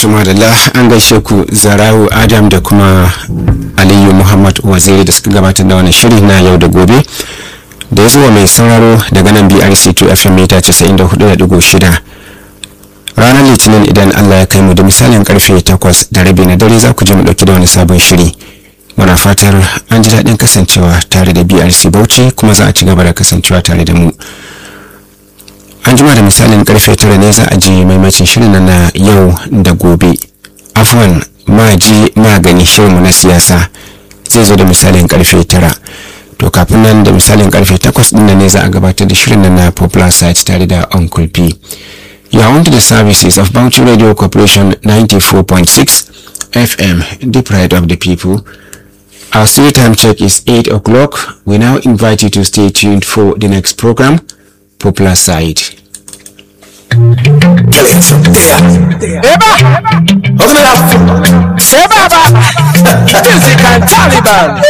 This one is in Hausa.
madalla an gaishe ku zarawu adam da kuma aliyu muhammad waziri da suka gabatar da wani shiri na yau da gobe da ya zuwa mai sauraro daga nan brc 2 fm mita 94.6 ranar litinin idan allah ya kai mu da misalin karfe 8 da rabi na dare za ku je mu dauki da wani sabon shiri muna fatar an ji daɗin kasancewa tare da brc bauchi kuma za a ci gaba da kasancewa tare da mu an jima da misalin karfe tara ne za a ji maimacin shirin na yau da gobe afwan ma ji magani shirinmu na siyasa zai zo da misalin karfe tara to kafin nan da misalin karfe takwas din ne za a gabatar da shirin na popular site tare da uncle p you are on to the services of Bauchi Radio Corporation 94.6 FM, the pride of the people. Our studio time check is 8 o'clock. We now invite you to stay tuned for the next program, Popular Side. Eba! Say Baba! Music and Taliban!